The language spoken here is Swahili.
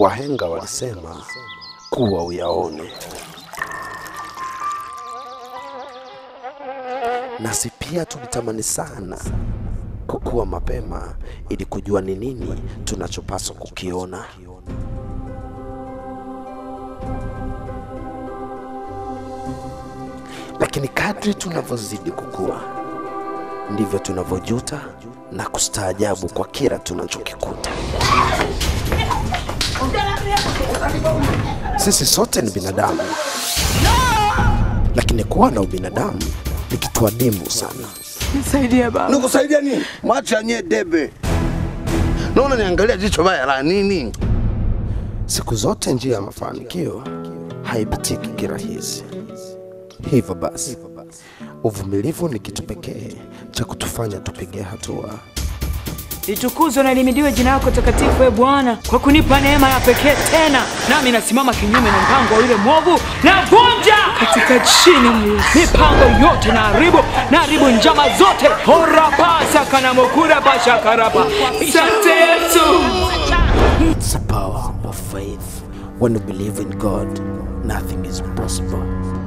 Wahenga walisema kuwa uyaone, nasi pia tulitamani sana kukua mapema ili kujua ni nini tunachopaswa kukiona. Lakini kadri tunavyozidi kukua ndivyo tunavyojuta na kustaajabu kwa kila tunachokikuta. Sisi sote ni binadamu, lakini kuwa na ubinadamu ni kitu adimu sana. Nisaidie baba. Nikusaidia nini? Mwacha nye debe. Naona niangalia jicho baya la nini? Siku zote njia ya mafanikio haipitiki kirahisi. Hivyo basi, uvumilivu ni kitu pekee cha kutufanya tupige hatua. Litukuzwe na limidiwe jina lako takatifu, e Bwana, kwa kunipa neema ya pekee tena. Nami nasimama kinyume na mpango wa yule mwovu, na vunja katika jina la Yesu mipango yote, na haribu na haribu njama zote. horapasa kanamokura pashakarapa sante Yesu. It's the power of faith. When you believe in God, nothing is impossible.